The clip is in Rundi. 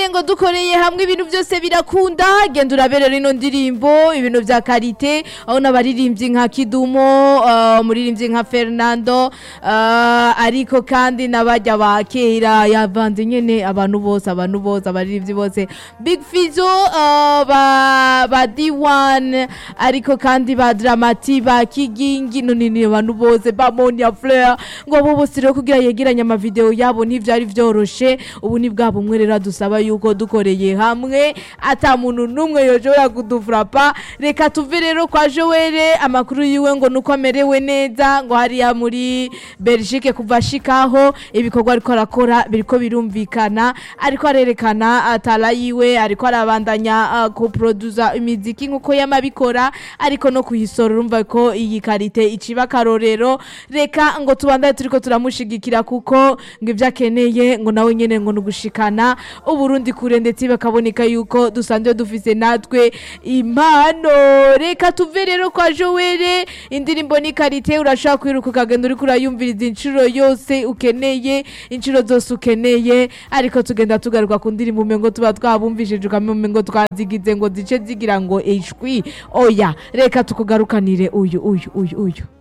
ngo dukoreye hamwe ibintu byose birakunda genda uraberera ino ndirimbo ibintu vya karite aho n'abaririmbyi nka kidumo uh, umuririmbyi nka fernando uh, ariko kandi n'abajya ba kera yavanze nyene abantu bose abantu bose abaririmbyi bose big fizo uh, ba, ba d1 ariko kandi ba dramati ba kigingi none ni abantu bose ba monia fleur ngo abo bose rero kugira yegeranye amavideo yabo ntivyari vyoroshe ubu ni bwa bumwe rero dusaba yuko dukoreye hamwe ata muntu n'umwe yoshobora kudufrapa reka tuve rero kwa Joelle amakuru yiwe ngo nuko amerewe neza ngo hariya muri Belgique kuva ashikaho ibikorwa ariko arakora biriko birumvikana ariko arerekana atala yiwe ariko arabandanya uh, kuproduza imiziki nkuko yamabikora ariko no kuyisora urumva ko iyi karite iciba akarorero reka ngo tubandane turiko turamushigikira kuko ngo ivyo akeneye ngo nawe nyene ngo nugushikana uburundi kure ndetse bakaboneka yuko dusanzwe dufise natwe impano reka tuve rero kwa Joelle indirimbo ni karite urashaka kwiruka ukagenda uriko urayumviriza inshuro yose ukeneye inshuro zose ukeneye ariko tugenda tugaruka ku ndirimbo umengo tuba twabumvishije ukamenya twazigize ngo zice zigira ngo ishwi oya reka tukugarukanire uyu uyu uyu uyu